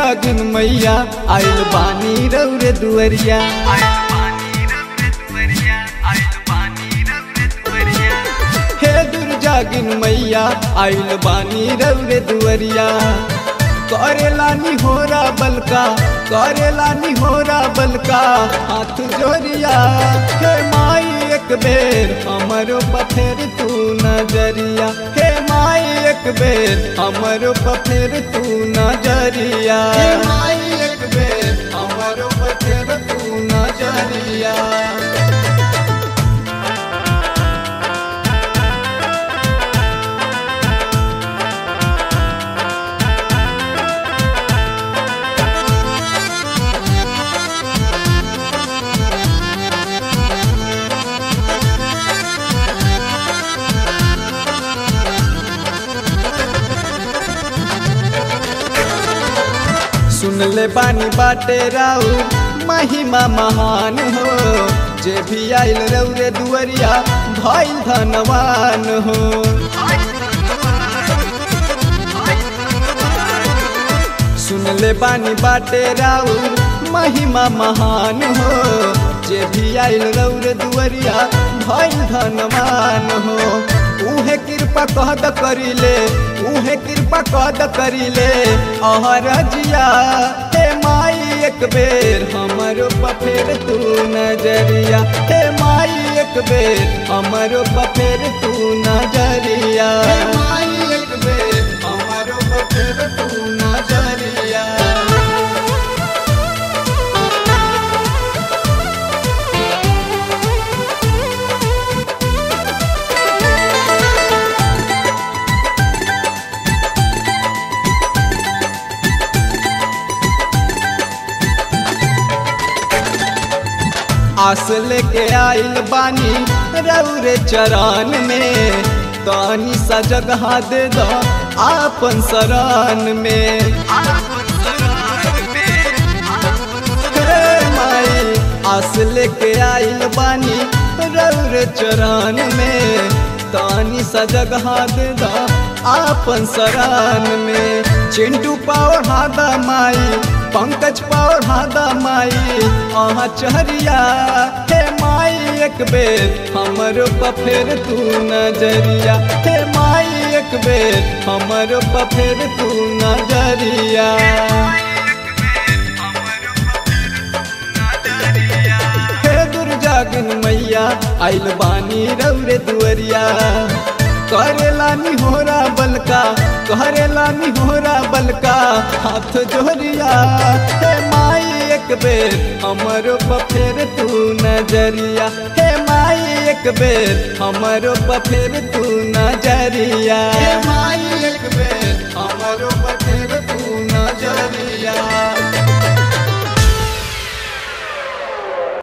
जागिन मैया आइल बानी रौरे दुअरिया हे दुर्जागिन मैया आइल बानी रौरे दुअरिया करेला निहोरा बलका करेला निहोरा बलका हाथ जोरिया हे माई एक बेर हमरो पथेर तू नजरिया हे माई एक बेर हमरो पथेर तू नजरिया हे माई एक बेर हमरो पथेर तू नजरिया सुन ले बानी बाटे राउ महिमा महान हो जे भी आइल रौरे दुअरिया भइल धनवान हो सुन ले बानी बाटे राउ महिमा महान हो जे भी आइल रौरे दुअरिया भइल धनवान हो उहे कृपा कहद करिले उहे कृपा कहद करिले अहर जिया हे माई एक बेर हमरो पफेर तू नजरिया हे माई एक बेर हमरो पफेर तू नजरिया हे माई एक बेर हमरो पफेर तू नजरिया आस लेके आइल बानी रौरे चरण में तानी सा जगह दे दो आपन शरण में हे माई आस लेके आइल बानी रौरे चरण में तानी सा जगह दे दो आपन शरण में चिंटू पावर हादा माई पंकज पावर हादा माई अहाँ चहरिया हे माई एक बेर हमरो पफेर तू नजरिया हे माई एक बेर हमरो पफेर तू नजरिया हे दुर्जागिन मैया आइल बानी रौरे दुअरिया करेला निहोरा बलका करेला निहोरा बलका हाथ जोरिया हे माई एक बेर हमरो पफेर तू नजरिया हे माई एक बेर हमरो पफेर तू नजरिया हे माई एक बेर हमरो पफेर तू नजरिया